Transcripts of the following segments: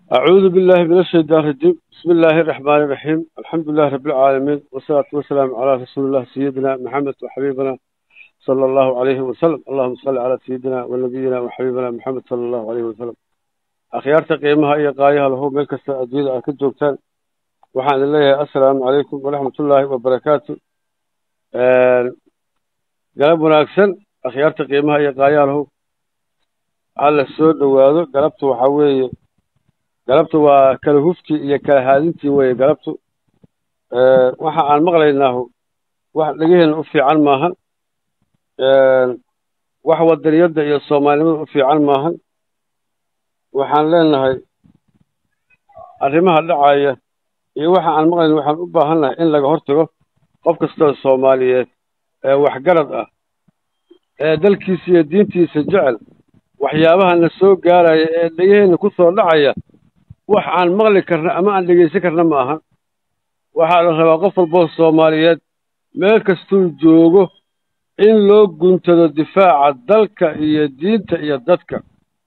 أعوذ بالله من الشيطان الرجيم بسم الله الرحمن الرحيم الحمد لله رب العالمين والصلاة والسلام على رسول الله سيدنا محمد وحبيبنا صلى الله عليه وسلم اللهم صل على سيدنا ونبينا وحبيبنا محمد صلى الله عليه وسلم أخيارتا قيمها إيا قايها له ميكستا أدوية أكد جوكتان وحان الله السلام عليكم ورحمة الله وبركاته قلب وناكسن أخيارتا قيمها إيا قايها له على السود وهذا قلبته وحاوي galabtu waa kala hufkii iyo kala haadintii weeye galabtu waxa aan maqlaynaahu wax dhegaheenna u fiican maahan wax wadaniyadda iyo soomaalinimada u fiican maahan waxaan leenahay arrimaha dhacaya iyo waxa aan maqlayna waxaan u baahannahay in laga hortago qof kastoo soomaaliyeed ee waxgarad ah ee dalkiisa iyo diintiisa jecel waxyaabahana soo gaaraya ee dhegaheenna ku soo dhacaya wax aan maqli karna ama aan dhegaysan karna ma ahan waxaa la rabaa qof walboo soomaaliyeed meel kastuu joogo in loo guntado difaaca dalka iyo diinta iyo dadka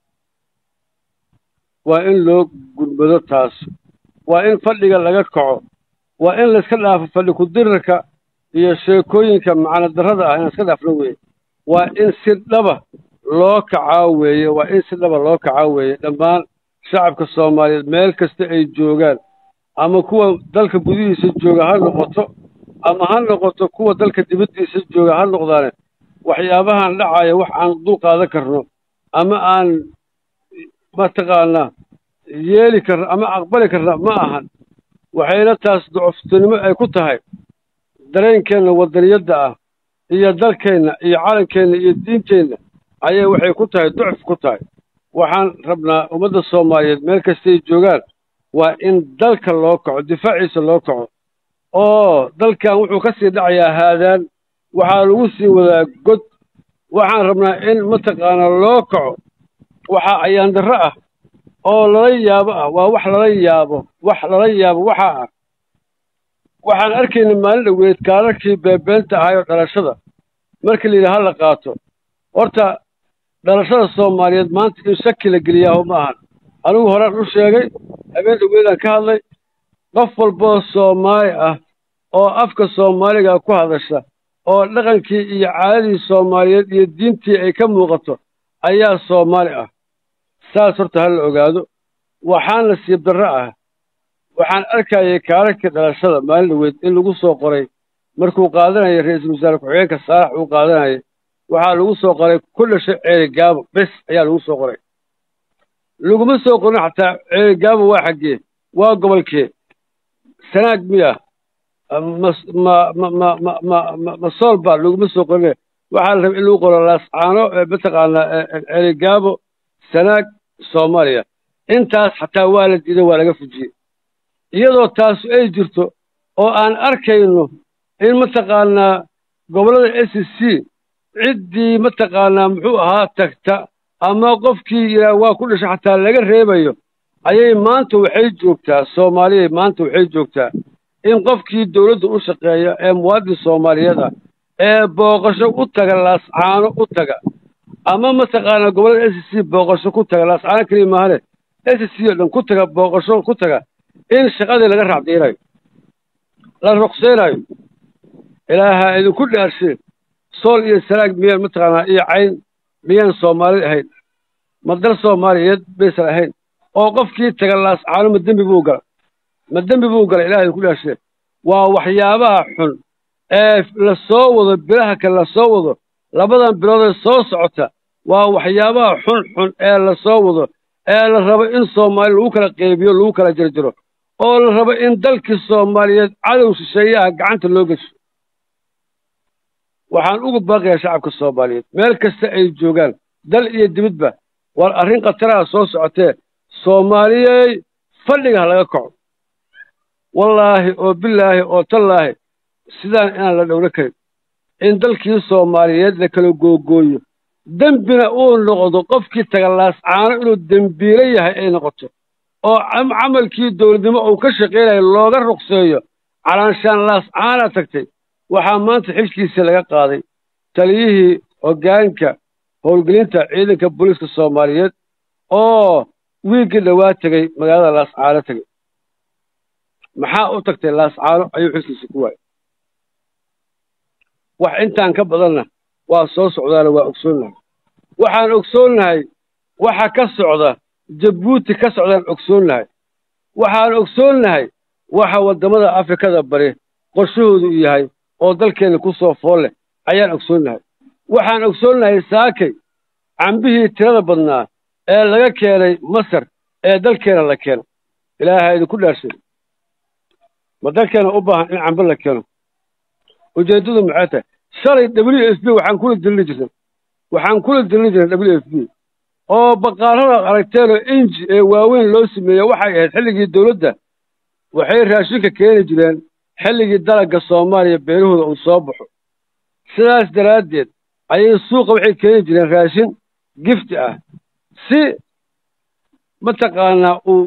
waa in loo gudbado taas waa in fadhiga laga kaco waa in layska dhaafo fadhi ku-dirirka iyo sheekooyinka macno darrada ah inaan iska dhaafno weeye waa in si dhaba loo kacaa weeye waa in si dhaba loo kacaa weeye dhammaan shacabka soomaaliyeed meel kasta ay joogaan ama kuwa dalka gudihiisa jooga ha noqoto ama ha noqoto kuwa dalka dibaddiisa jooga ha noqdaane waxyaabahan dhacaya wax aan dul qaadan karno ama aan mataqaanaa yeeli karno ama aqbali karna ma ahan waxayna taas ducuftinimo ay ku tahay dareenkeenna wadaniyadda ah iyo dalkeenna iyo calankeenna iyo diinteenna ayay waxay ku tahay ducuf ku tahay waxaan rabnaa ummadda soomaaliyeed meel kastay joogaan waa in dalka loo kaco difaaciisa loo kaco oo dalkan wuxuu ka sii dhacayaa haadaan waxaa lagu sii wadaa god waxaan rabnaa in mataqaanaa loo kaco waxaa ayaandarro ah oo lala yaabo ah waa wax lala yaabo wax lala yaabo waxaa ah waxaan arkayna maalin dhoweed kaararkii beebeenta ahaayoo dhalashada markii la yidhi ha la qaato horta dhalashada soomaaliyeed maanta in shaki la geliyaaho ma ahan anigu horaan u sheegay habeen dhaweydaan ka hadlay qof walboo soomaali ah oo afka soomaaliga ku hadasha oo dhaqankii iyo caadadii soomaaliyeed iyo diintii ay ka muuqato ayaa soomaali ah saas horta ha la ogaado waxaan nasiib darro ah waxaan arkayay kaararkii dhalashada maalin dhaweyd in lagu soo qoray markuu qaadanayay ra-iisul wasaare ku-xigeenka saalax uu qaadanayay waxaa lagu soo qoray ku dhashay ceerigaabo bes ayaa lagu soo qoray laguma soo qorin xataa ceerigaabo waa xaggee waa gobolkee sanaag miya ma ma ma ma ma ma ma ma soolba laguma soo qorine waxaa la rabay in lagu qoro laascaano mataqaanaa ceerigaabo sanaag soomaaliya intaas xataa waa la diiday waa laga fujiyey iyadoo taasu ay jirto oo aan arkayno in mataqaanaa gobollada s c ciddii mataqaanaa muxuu ahaa tagta ama qofkii yidhaah waa ku dhashay xataa laga reebayo ayay maanta waxay joogtaa soomaaliyay maanta waxay joogtaa in qofkii dawladda u shaqeeya ee muwaadin soomaaliyeed ah ee booqasho u taga laascaano u taga ama mataqaanaa gobollada s c booqasho ku taga laascaano keliya maahane s c oo dhan ku taga booqasho ku taga in shaqadii laga raacdiinayo la ruqsaynayo ilaaha idinku dhaarsheen sool iyo sanaag miyaan mataqaanaa iyo cayn miyaan soomaalid ahayn ma dal soomaaliyeed baysan ahayn oo qofkii taga laascaano ma dembi buu gala ma dembi buu gala ilahay idinku dhaarsheen waa waxyaabaha xun ee la soo wado bilaha kale la soo wado labadan biloodee soo socota waa waxyaabaha xun xun ee la soo wado ee la rabo in soomaali lagu kala qeybiyo lagu kala jarjaro oo la rabo in dalkii soomaaliyeed cadow shisheeyaha gacanta loo gesho waxaan ugu baaqayaa shacabka soomaaliyeed meel kasta ay joogaan dal iyo dibadba war arrin khataraha soo socotee soomaaliyey fadhiga ha laga kaco wallaahi oo bilaahi oo tallaahi sidaan inaan la dhowlo karin in dalkii soomaaliyeed la kala googooyo dembina uu noqdo qofkii taga laascaano inuu dembiilo yahay ay noqoto oo camalkii dowladnimo uu ka shaqaynayo looga ruqseeyo calaanshaan laascaana tagtay waxaa maanta xilkiisii laga qaaday taliyihii hoggaanka howlgelinta ciidanka booliiska soomaaliyeed oo wiiggii dhowaa tegey magaalada laascaano tegey maxaa u tagtay laascaano ayuu xilkiisa ku waayay wax intaan ka badanna waa soo socdaana waa ogsoonnahay waxaan ogsoonnahay waxa ka socda jabuuti ka socdaan ogsoonnahay waxaan ogsoonnahay waxa waddamada afrikada bari qorshahoodu u yahay oo dalkeenna ku soo fool leh ayaan ogsoonnahay waxaan ogsoonnahay saakay cambihii tirada badnaa ee laga keenay masar ee dalkeena la keeno ilaaha idinku dhaarshay ma dalkeena u baahan in cambe la keeno ujeeddadu maxay tahay shalay w f b waxaan kula dilini jirnay waxaan kula dilini jirnay w f b oo baqaarada aragteenoo inji ee waaweyn loo sameeyey waxay ahayd xilligii dawladda waxay raashinka keeni jireen xilligii dalagga soomaaliya beerahooda uu soo baxo sidaas daraaddeed ayay suuqa waxay keeni jireen raashin gifti ah si mataqaanaa uu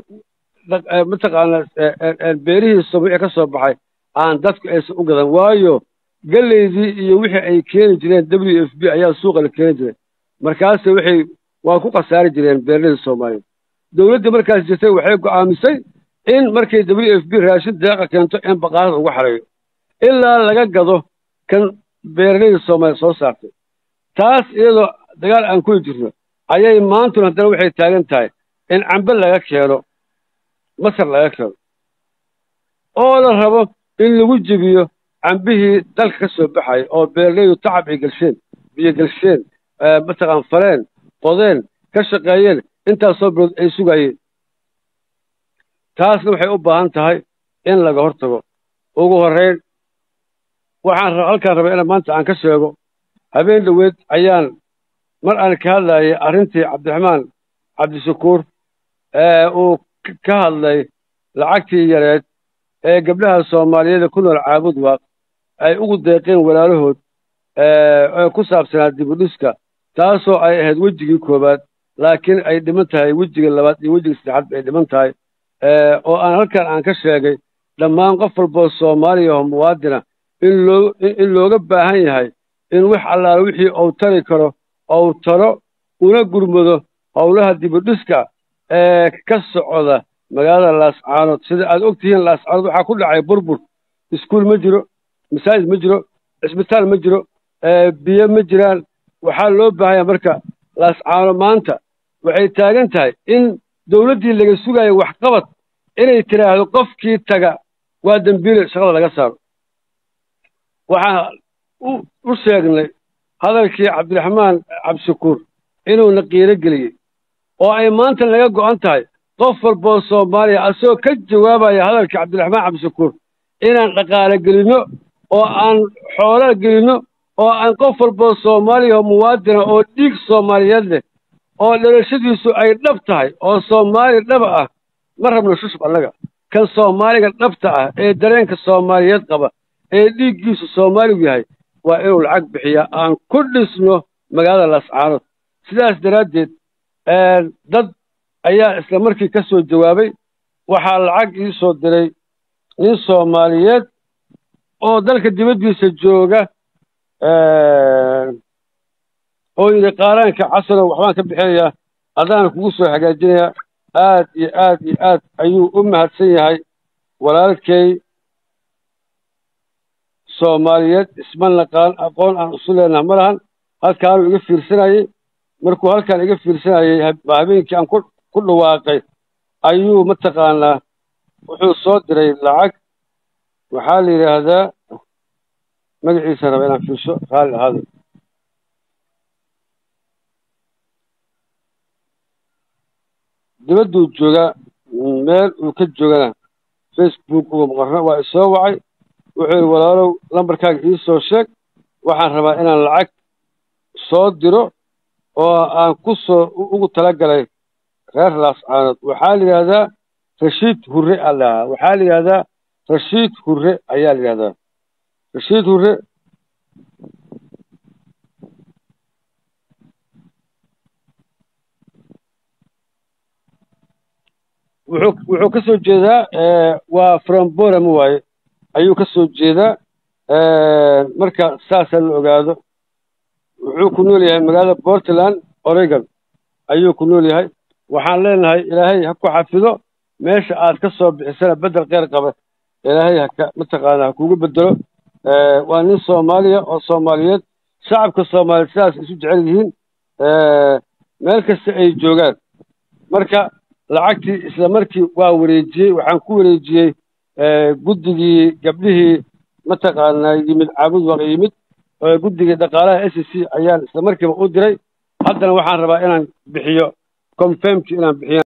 mataqaanaa beerihii soomaliya ka soo baxay aan dadku aysan u gadan waayo geleydii iyo wixii ay keeni jireen w f b ayaa suuqa la keeni jiray markaase waxay waa ku khasaari jireen beerlihii soomaaliya dawladdii markaas jirtay waxay go'aamisay in markay w f b raashin deeqa keento in baqaarada uga xareeyo ilaa laga gado kan beeraleyda soomaaliya soo saartay taas iyadoo dagaal aan kuli jirno ayay maantuna haddana waxay taagan tahay in cambe laga keeno masar laga keeno oo la rabo in lagu jebiyo cambihii dalka ka soo baxaya oo beeraleydu tacab ay gelsheen biyo gelsheen mataqaan faleen qodeen ka shaqeeyeen intaasoo bilood ay sugayeen taasna waxay u baahan tahay in laga hor tago ugu horrayn waxaan halkaan rabay ina maanta aan ka sheego habeen dhoweed ayaan mar aan ka hadlayay arrintii cabdiraxmaan cabdishakuur ee uu ka hadlay lacagtii yareed ee gabdhaha soomaaliyeed ku nool caabud waaq ay ugu deeqeen walaalahood ee ku saabsanaa dibudhiska taasoo ay ahayd wejigii koowaad laakiin ay dhiman tahay wejiga labaad iyo wejiga saddexaad ay dhiman tahay oo aan halkan aan ka sheegay dhammaan qof walboo soomaaliya oo muwaadina in loo in looga baahan yahay in wax allaala wixii uu tari karo ou taro una gurmado howlaha dibudhiska ee ka socda magaalada laascaanood sida aad og tihiin laascaanood waxaa ku dhacay burbur iskuul ma jiro masaajid ma jiro cisbitaal ma jiro biyo ma jiraan waxaa loo baahanya marka laascaano maanta waxay taagan tahay in dawladdii laga sugayo waxqabad inay tidhaahdo qofkii taga waa dembiile shaqada laga saaro waxaan u sheegnay hadalkii cabdiraxmaan cabdishakuur inuuna qiiro geliyey oo ay maanta naga go'an tahay qof walboo soomaaliya asagoo ka jawaabaya hadalkii cabdiraxmaan cabdishakuur inaan dhaqaale gelinno oo aan xoolo gelinno oo aan qof walboo soomaaliya oo muwaadina oo dhiig soomaaliyeed leh oo dhalashadiisu ay dhab tahay oo soomaali dhaba ah ma rabno shushub annaga kan soomaaliga dhabta ah ee dareenka soomaaliyeed qaba ee dhiiggiisu soomaaligu yahay waa inuu lacag bixiyaa aan ku dhisno magaalada laascaanood sidaas daraaddeed dad ayaa isla markii ka soo jawaabay waxaa lacag ii soo diray nin soomaaliyeed oo dalka dibaddiisa jooga oo yidhi qaaraanka casano waxbaan ka bixinayaa adaan kugu soo hagaajinayaa aad iyo aad iyo aad ayuu u mahadsan yahay walaalkay soomaaliyeed isma naqaan aqoon aan isu leenaha ma lahan halkaanuu iga fiirsanayey markuu halkaan iga fiirsanayey habeenkii aan ku dhawaaqay ayuu mataqaanaa wuxuu soo diray lacag waxaa la yidhaahdaa magaciisa raba inaan fiirso raalli ahaado dibadduu joogaa meel uu ka joogana facebook uga maqarno waa isoo wacay wuxuu yidhi walaalow lambarkaaga ii soo sheeg waxaan rabaa inaan lacag soo diro oo aan ku soo ugu talagalay reer laascaanood waxaa la yidhaahdaa rashiid hurre aa lahaa waxaa la yidhahdaa rashiid hurre ayaa la yidhahdaa rashiid hurre wuxuu wuxuu ka soo jeedaa waa fromboram waaye ayuu ka soo jeedaa marka saasaa la ogaado wuxuu ku nool yahay magaalada portland oregon ayuu ku nool yahay waxaan leenahay ilaahay ha ku xafido meesha aad ka soo bixisana beddel kheyr qaba ilaahay haka mataqaana ha kugu bedelo waa nin soomaaliya oo soomaaliyeed shacabka soomaaliyeed sidaas isu jecel yihiin meel kasta ay joogaan marka lacagtii isla markii waa wareejiyey waxaan ku wareejiyey guddigii gabdhihii mataqaanaa yimid caabud waq yimid guddigii dhaqaalaha s c ayaan isla markiiba u diray haddana waxaan rabaa inaan bixiyo confirmki inaan bixiyo